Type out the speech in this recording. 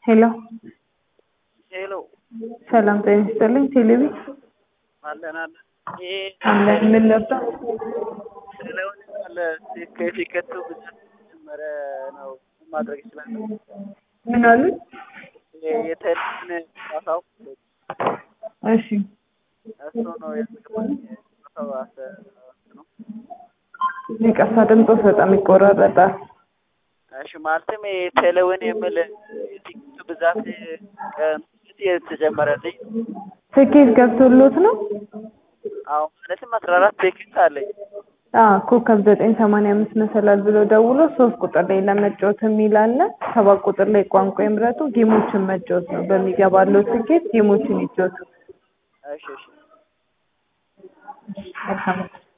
ሄሎ ሄሎ ሰላም ጤና ይስጥልኝ። ቴሌቪ አለን አለን። ይሄ አለን ምን ነበር? ስለሆነ አለ ከፊከቱ ብዛት ጀመረ ነው ማድረግ ይችላል። ምን አሉ? የቴሌቪዥን ጨዋታው እሺ እሱ ነው ያስገባኝ። ጨዋታው አሰ ነው ይቅርታ ድምፆስ በጣም ይቆራረጣል። እሺ ማለትም የቴሌውን የምል የቲኬቱ ብዛት ቀን የተጀመረልኝ ትኬት ገብቶሎት ነው? አዎ ማለትም አስራ አራት ቲኬት አለኝ። አዎ ኮከብ ዘጠኝ ሰማንያ አምስት መሰላል ብሎ ደውሎ ሶስት ቁጥር ላይ ለመጫወት የሚል አለ። ሰባት ቁጥር ላይ ቋንቋ ይምረጡ። ጌሞችን መጫወት ነው። በሚገባለው ትኬት ጌሞችን ይጫወቱ። እሺ እሺ መልካም